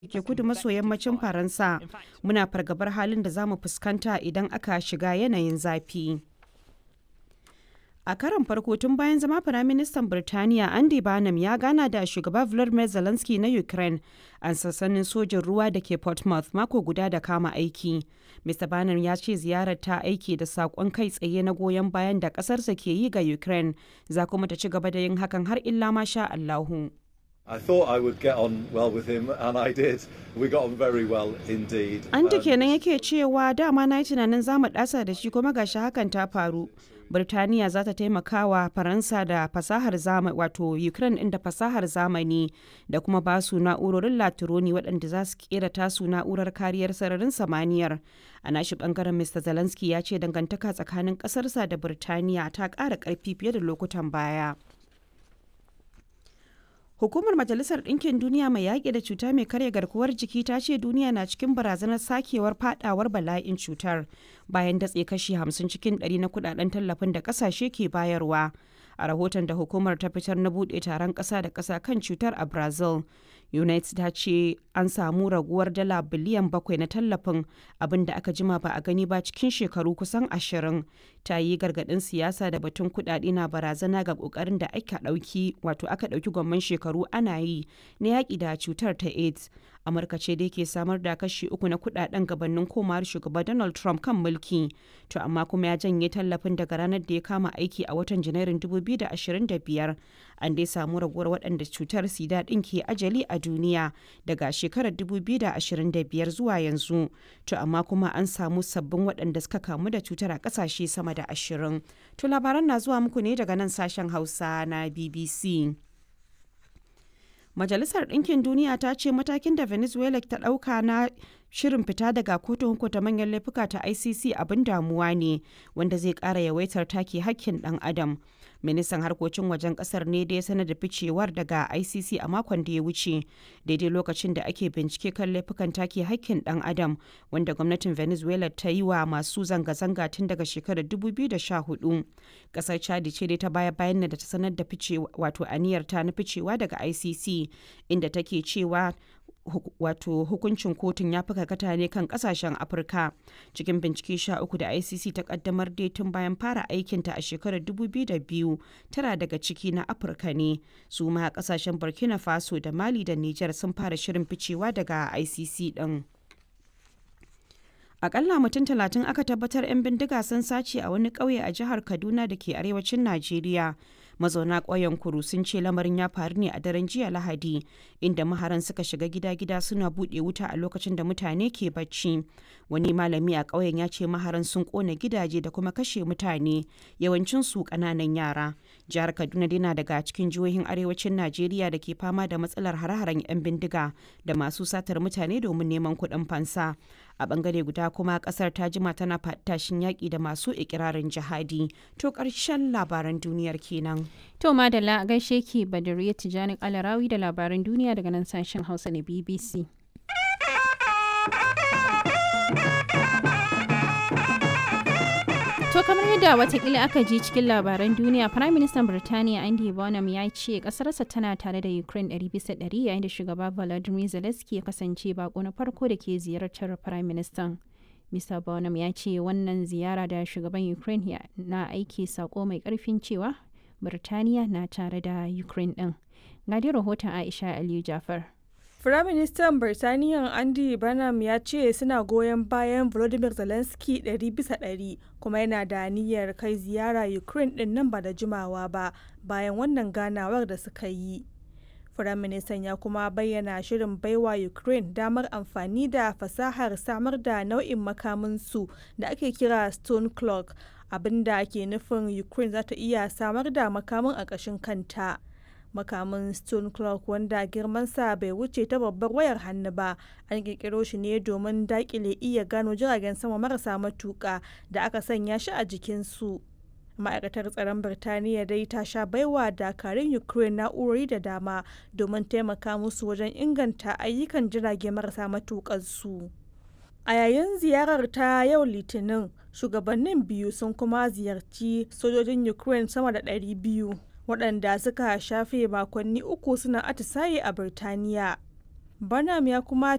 ke kudu maso yammacin Faransa. Muna fargabar halin da za mu fuskanta idan aka shiga yanayin zafi. A karon farko tun bayan zama Firaministan Birtaniya Andy Barnum ya gana da shugaba Volodymyr Zelensky na Ukraine a sassanin sojin ruwa da ke Portsmouth mako guda da kama aiki. Mr. Barnum ya ce ziyarar ta aiki da saƙon kai tsaye na goyon bayan da ƙasarsa ke yi ga Ukraine, za kuma ta ci gaba da yin hakan har illa ma sha Allahu. I thought I would get on well with him, and I did. We got on very well indeed. An ta Um, kenan yake cewa dama na yi tunanin za mu ɗasa da shi kuma gashi hakan ta faru. Birtaniya za ta taimaka wa Faransa da fasahar zamani wato Ukraine inda fasahar zamani da kuma ba su na'urorin latironi waɗanda za su kera tasu na'urar kariyar sararin samaniyar. A nashi bangaren Mr. Zelensky ya ce dangantaka tsakanin ƙasarsa da Birtaniya ta ƙara ƙarfi fiye da lokutan baya. Hukumar Majalisar Ɗinkin Duniya mai yaƙi da cuta mai karya garkuwar jiki ta ce duniya na cikin barazanar sakewar fadawar bala'in cutar bayan datse kashi 50 cikin 100 na kudaden tallafin da ƙasashe ke bayarwa. A rahoton da hukumar ta fitar na buɗe taron ƙasa da ƙasa kan cutar a Brazil, United ta ce an samu raguwar dala biliyan bakwai na tallafin abin da aka jima ba a gani ba cikin shekaru kusan ashirin. Ta yi gargaɗin siyasa da batun kuɗaɗe na barazana ga ƙoƙarin da aka ɗauki wato aka ɗauki gwamman shekaru ana yi na yaƙi da cutar ta AIDS. Amurka ce dai ke samar da kashi uku na kuɗaɗen gabanin komawar shugaba Donald Trump kan mulki. To amma kuma ya janye tallafin daga ranar da ya kama aiki a watan Janairun 2025. An dai samu raguwar waɗanda cutar sida ɗin ke ajali a duniya daga shekarar 2025 zuwa yanzu. To amma kuma an samu sabbin waɗanda suka kamu da cutar a ƙasashe sama da ashirin. To labaran na zuwa muku ne daga nan sashen Hausa na BBC. Majalisar Ɗinkin Duniya ta ce matakin da Venezuela ta ɗauka na shirin fita daga kotun hukunta manyan laifuka ta ICC abin damuwa ne wanda zai ƙara yawaitar take hakkin ɗan adam. Ministan harkokin wajen ƙasar ne da ya sanar da ficewar daga ICC a makon da ya wuce daidai lokacin da ake bincike kan laifukan take hakkin ɗan adam wanda gwamnatin Venezuela ta yi wa masu zanga-zanga tun daga shekarar 2014. Ƙasar Chad ce dai ta baya bayan da ta sanar da ficewa wato aniyar ta na ficewa daga ICC inda take cewa hu- wato hukuncin kotun ya fi karkata ne kan kasashen afirka cikin bincike sha uku da icc ta kaddamar dai tun bayan fara aikinta a shekarar 2002 tara daga ciki na afirka ne su ma kasashen burkina faso da mali da niger sun fara shirin ficewa daga icc din Akalla mutum talatin aka tabbatar 'yan bindiga sun sace a wani ƙauye a jihar Kaduna da ke arewacin Najeriya. Mazauna ƙauyen Kuru sun ce lamarin ya faru ne a daren jiya Lahadi, inda maharan suka shiga gida-gida suna buɗe wuta a lokacin da mutane ke bacci. Wani malami a ƙauyen ya ce maharan sun ƙona gidaje da kuma kashe mutane, yawancin su ƙananan yara. Jihar Kaduna dai na daga cikin jihohin arewacin Najeriya da ke fama da matsalar hare-haren 'yan bindiga da masu satar mutane domin neman kuɗin fansa. a bangare guda kuma kasar ta jima tana tashin yaƙi da masu ikirarin jihadi to ƙarshen labaran duniyar kenan To Madalla a gaishe ki Badariya Tijani Alarawi da labaran duniya daga nan sashen Hausa na BBC. To kamar yadda watakila aka ji cikin labaran duniya, Prime Minister Birtaniya Andy Bonham ya ce kasarsa tana tare da Ukraine 100% yayin da shugaba Volodymyr Zelensky ya kasance bako na farko da ke ziyartar Prime Minister. Mr. Bonham ya ce wannan ziyara da shugaban Ukraine ya- na aiki sako mai karfin cewa Birtaniya na tare da Ukraine din. Ga dai rahoton Aisha Aliyu Jafar. Firaministan Birtaniya Andy Burnham ya ce suna goyon bayan Volodymyr Zelensky 100 bisa 100 kuma yana da niyyar kai ziyara Ukraine din nan ba da jimawa ba bayan wannan ganawar da suka yi. Firaministan ya kuma bayyana shirin baiwa Ukraine damar amfani da fasahar samar da nau'in makaminsu da ake kira Stone Clock abinda ke nufin Ukraine za ta iya samar da makamin a ƙashin kanta. makamin stone clock wanda girmansa bai wuce ta babbar wayar hannu ba an kirkiro shi ne domin dakile iya gano jiragen sama marasa matuka da aka sanya shi a jikinsu ma'aikatar tsaron birtaniya dai ta sha baiwa dakarun ukraine na'urori da dama domin taimaka musu wajen inganta ayyukan jirage marasa matukansu a yayin ziyarar ta yau litinin shugabannin biyu sun kuma ziyarci sojojin ukraine sama da 200 waɗanda suka shafe makonni uku suna atisaye a Birtaniya. Barnum ya kuma